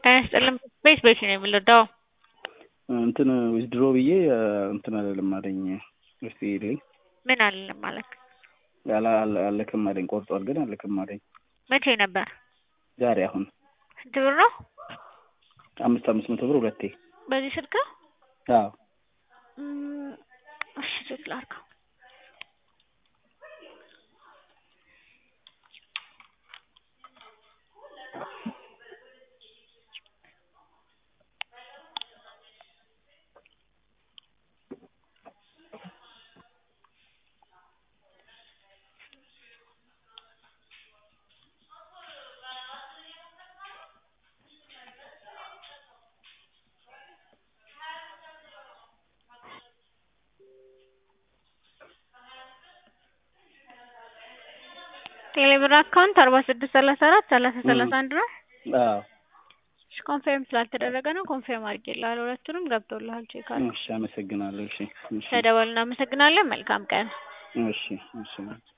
ጤና ይስጥልኝ ቤት ቤት ነው የምንወደው እንትን ዊዝድሮ ብዬ እንትን አልልም አለኝ። እስቲ ይልኝ ምን አልልም ማለት ያላ አልክም አለኝ። ቆርጧል ግን አልክም አለኝ። መቼ ነበር? ዛሬ አሁን ስንት ብር ነው? አምስት አምስት መቶ ብር ሁለቴ። በዚህ ስልክ? አዎ እም፣ እሺ ቼክ ላድርገው። ቴሌብር አካውንት አርባ ስድስት ሰላሳ አራት ሰላሳ ሰላሳ አንድ ነው። አዎ እሺ ኮንፌርም ስላልተደረገ ነው። ኮንፌርም አድርጌልሃለሁ። ሁለቱንም ገብቶልሃል። ቼክ አድርግ። እሺ፣ አመሰግናለሁ። እሺ እሺ ተደወል። እናመሰግናለን። መልካም ቀን። እሺ እሺ